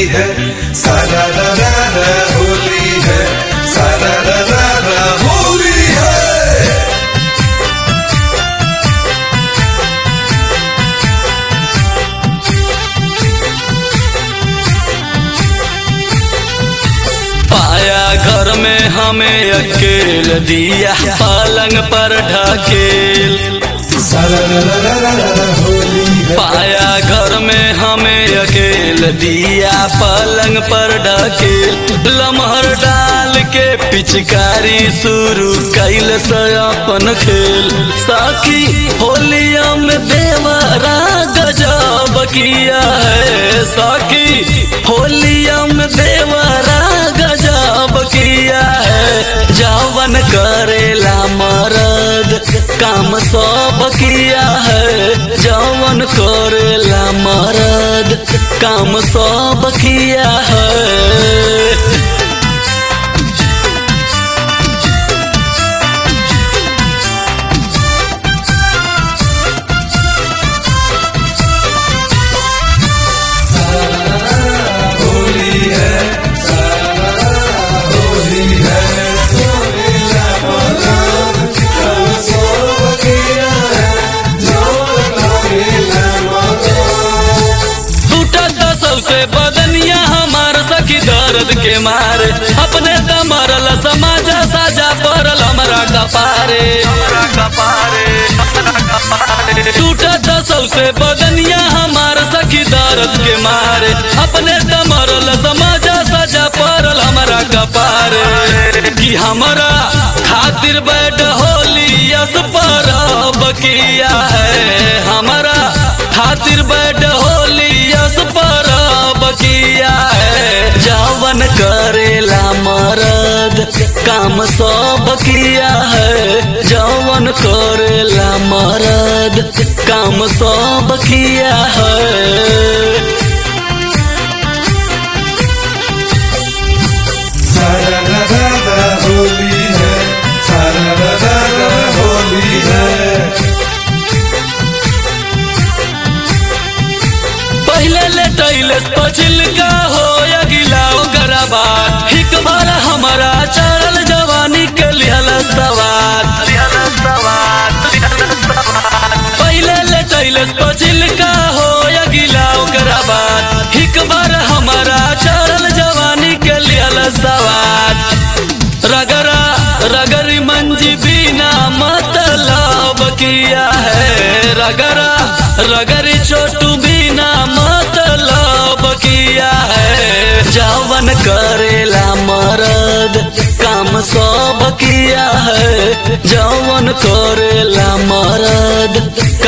होली है सारा रा रा रा होली है सारा रा रा रा होली है पाया घर में हमें अकेल दिया पलंग पर ढकेल सारा रा रा रा रा रा होली है पाया घर में हमें अकेल दिया पलंग पर ढकेल लमहर डाल के पिचकारी शुरू कैल से अपन खेल साकी होलिया में देवरा गजब किया है साकी होलिया में देवरा गजब किया है जावन करेला मरद काम सब किया है जवन करेला मरद काम सब किया है होली है सारा रा रा होली है होलीला मदन कल सो किया है जो होलीला मदन टूटत सबसे बदनिया हमार सखी दर्द के मारे अपने दमरल समाजा साजा पड़ल हमरा कपारे टूटत सबसे बदनिया हमार सखी दर्द के मारे अपने दमरल समाजा साजा पड़ल हमरा कपारे कि हमरा खातिर बैठ होली यस परब किया है हमरा खातिर बैठ होली यस परब किया है जवन करेला मरद काम सब किया है जवन करेला मरद काम सब किया है सारा रा रा रा होली है सारा रा रा रा होली है पहले लेटैले पछिल का हो या गिला ओकरा बाद हिक बार हमारा चढ़ल जवानी के लिहल सवार पहले लेटैले पछिल का हो या गिला ओकरा बाद हिक बार हमारा चढ़ल जवानी के लिहल सवार रगरा रगरी मंजी बिना मतलब किया है रगरा रगरी छोटू बिना मतलब किया है जवन करेला मरद काम सब किया है जवन करेला मरद